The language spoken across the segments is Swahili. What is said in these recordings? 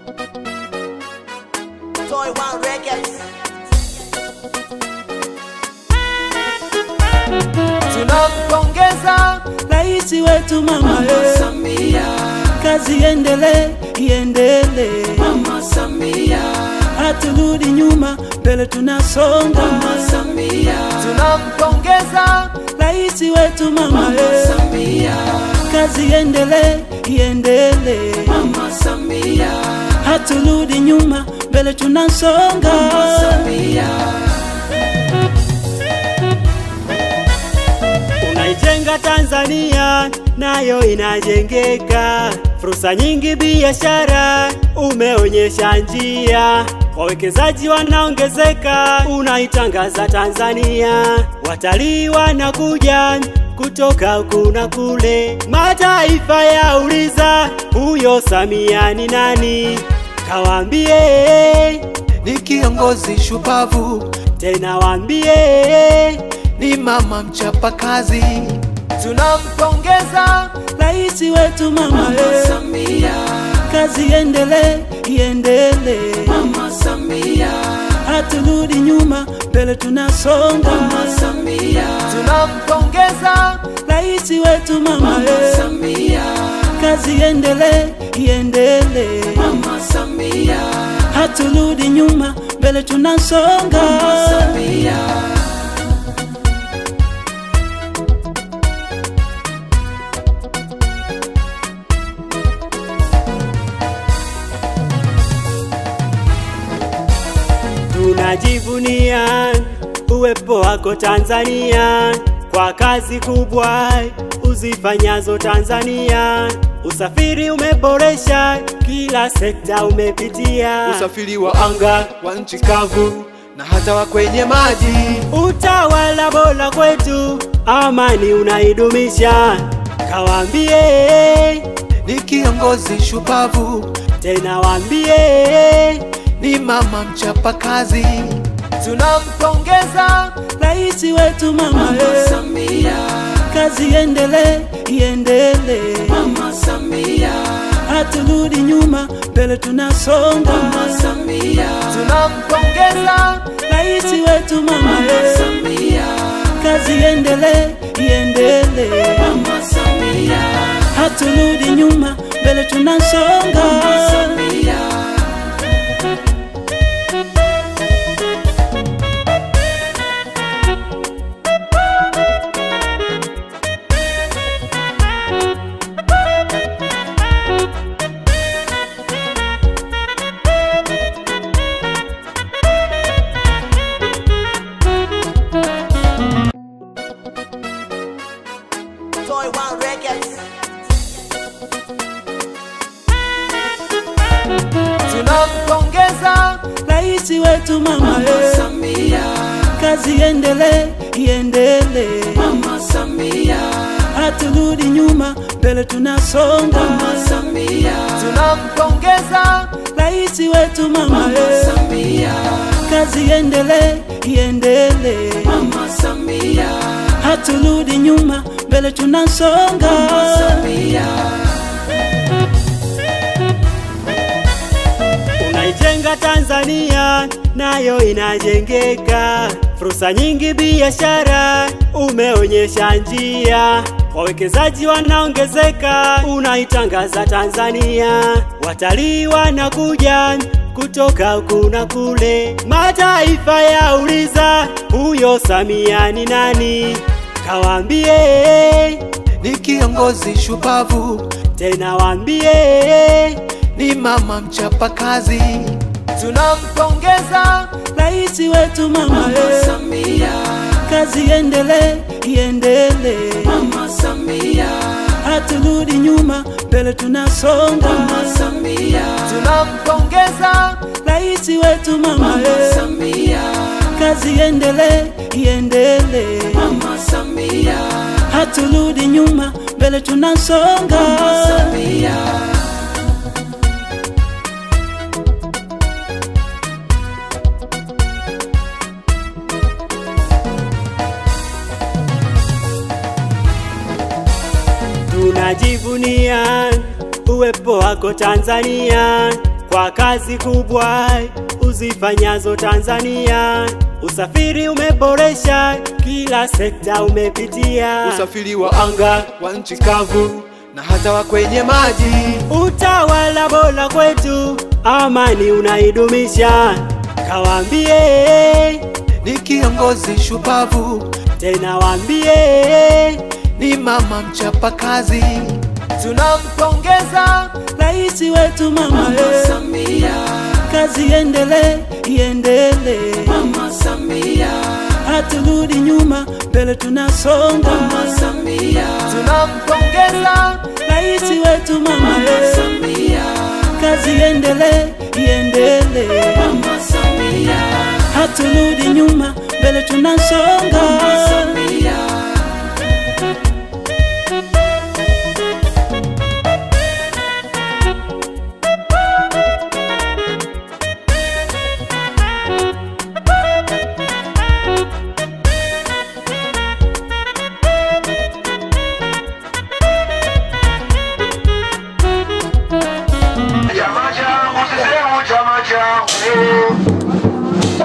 Toy One Records. Tunampongeza rais wetu mama eh. Samia, kazi iendelee iendelee, Mama Samia, haturudi nyuma, mbele tunasonga. Mama Samia, Tunampongeza rais wetu mama eh. Samia, kazi iendelee iendelee, Mama Samia, haturudi nyuma, mbele tunasonga. Samia, Unaijenga Tanzania nayo inajengeka, fursa nyingi biashara, umeonyesha njia, wawekezaji wanaongezeka, unaitangaza Tanzania, watalii wanakuja kutoka huku na kule, mataifa yauliza huyo Samia ni nani? Kawaambie ni kiongozi shupavu, tena waambie ni mama mchapakazi, Tunampongeza rais wetu mama eh. Samia, kazi iendelee iendelee, Mama Samia, haturudi nyuma, mbele tunasonga. Mama Samia, Tunampongeza rais wetu mama eh. Samia, kazi iendelee iendelee, Mama Samia, haturudi nyuma, mbele tunasonga. Samia. Tunajivunia uwepo wako Tanzania kwa kazi kubwa uzifanyazo Tanzania. Usafiri umeboresha, kila sekta umepitia, usafiri wa anga, wa nchi kavu na hata wa kwenye maji. utawala bora kwetu, amani unaidumisha. Kawaambie Ni kiongozi shupavu, tena waambie ni mama mchapakazi. Tunampongeza rais wetu mama eh. Samia, kazi iendelee iendelee, Mama Samia, haturudi nyuma, mbele tunasonga. Mama Samia, Tunampongeza rais wetu mama eh. Samia, kazi iendelee iendelee, Mama Samia, haturudi nyuma, mbele tunasonga. Samia. Toy One Records. Tunampongeza rais wetu mama eh. Samia, kazi iendelee iendelee, Mama Samia, haturudi nyuma, mbele tunasonga. Mama Samia, Tunampongeza rais wetu mama eh. Samia, kazi iendelee iendelee, Mama Samia, haturudi nyuma, mbele tunasonga. Samia. Unaijenga Tanzania nayo inajengeka, fursa nyingi biashara, umeonyesha njia, wawekezaji wanaongezeka, unaitangaza Tanzania, watalii wanakuja kutoka huku na kule, mataifa yauliza huyo Samia ni nani? Kawaambie Ni kiongozi shupavu, tena waambie ni mama mchapakazi. Tunampongeza rais wetu mama eh. Samia, kazi iendelee iendelee, Mama Samia, haturudi nyuma, mbele tunasonga. Mama Samia, Tunampongeza rais wetu mama eh. Samia, kazi iendelee iendelee, Mama Samia, haturudi nyuma, mbele tunasonga. Samia. Tunajivunia uwepo wako Tanzania kwa kazi kubwa uzifanyazo Tanzania. Usafiri umeboresha kila sekta umepitia, usafiri wa anga wa nchi kavu na hata wa kwenye maji. utawala bora kwetu, amani unaidumisha. Kawaambie Ni kiongozi shupavu, tena, waambie ni mama mchapakazi. Tunampongeza rais wetu mama eh. Samia, kazi iendelee iendelee Mama Samia, haturudi nyuma mbele tunasonga Mama Samia, tunampongeza rais wetu mama eh. Samia, kazi iendelee iendelee Mama Samia, haturudi nyuma mbele tunasonga Samia. Chama changu sisemu chama changu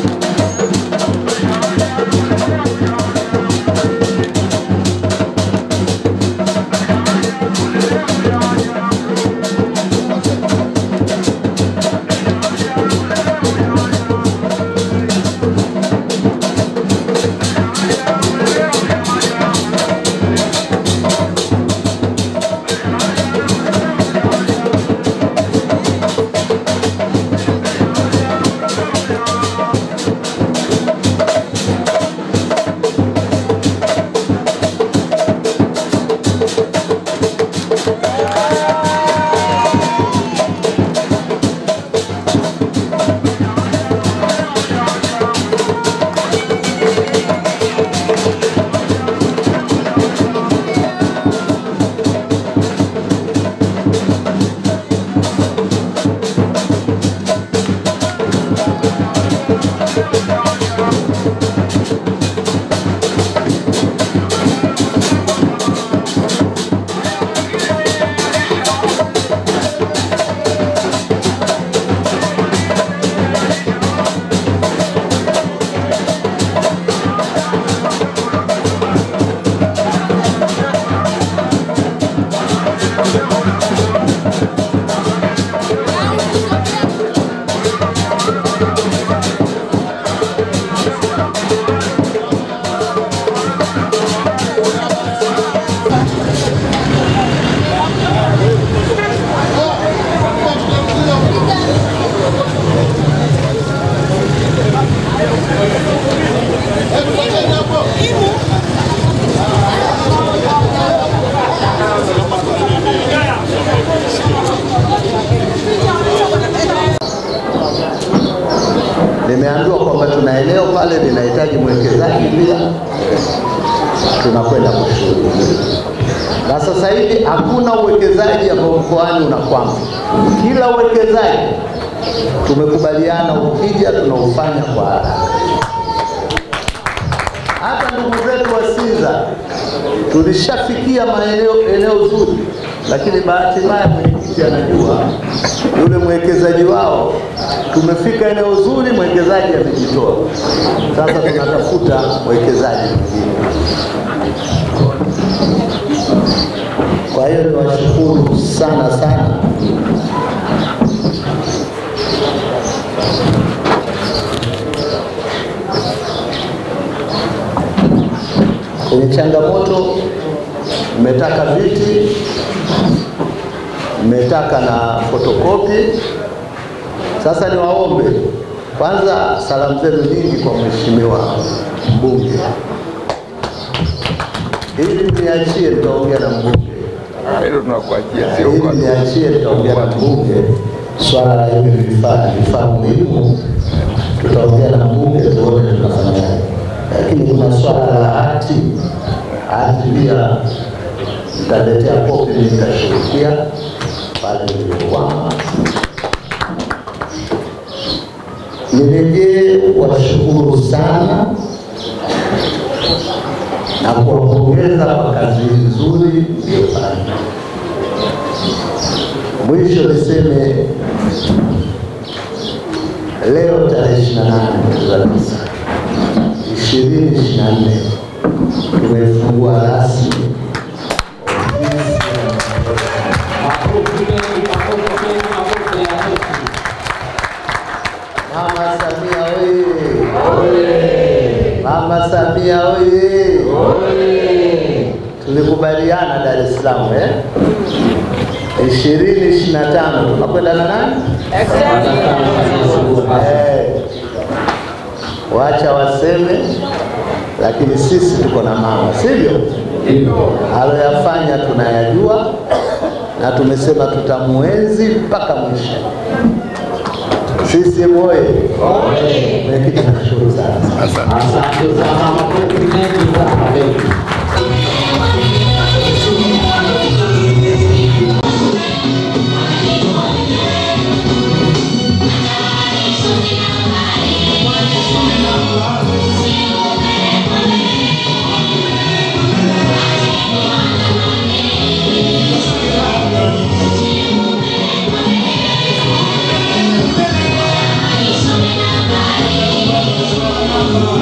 Nimeambiwa kwamba tuna eneo pale linahitaji mwekezaji pia, tunakwenda kushughulikia. Na sasa hivi hakuna uwekezaji ambao mkoani unakwama. Kila uwekezaji tumekubaliana, ukija tunaufanya kwa haraka. Hata ndugu zetu wa Sinza tulishafikia maeneo eneo zuri, lakini bahati mbaya mwenyekiti anajua yule mwekezaji wao, tumefika eneo zuri, mwekezaji amejitoa. Sasa tunatafuta mwekezaji mwingine. Kwa hiyo niwashukuru sana sana kwenye changamoto, mmetaka viti, mmetaka na fotokopi. Sasa niwaombe kwanza, salamu zenu nyingi kwa mheshimiwa mbunge, ili mniachie, nitaongea na mbunge hilo tunakuachia, sio ili kwa niachie, nitaongea na mbunge swala la hivi vifaa vifaa muhimu, tutaongea na mbunge tuone tunafanyaje, lakini kuna swala la hati hati pia nitaletea kopi, mimi nitashughulikia pale nilipokwama. Nirejee washukuru sana na kuwapongeza kwa kazi nzuri mliyofanya. Mwisho niseme Leo tarehe 28 mwezi wa tisa ishirini ishirini na nne tumefungua rasmi ofisi ya Mama Samia oye! Mama Samia oye! Tulikubaliana Dar es Salaam eh? ishirini ishirini na tano tunakwenda na nani? Eh, wacha waseme, lakini sisi tuko na mama, sivyo? Aloyafanya tunayajua na tumesema tutamuenzi mpaka mwisho. CCM oye! Mwenyekiti, nashukuru sana. Asante sana, makofi mengi sana.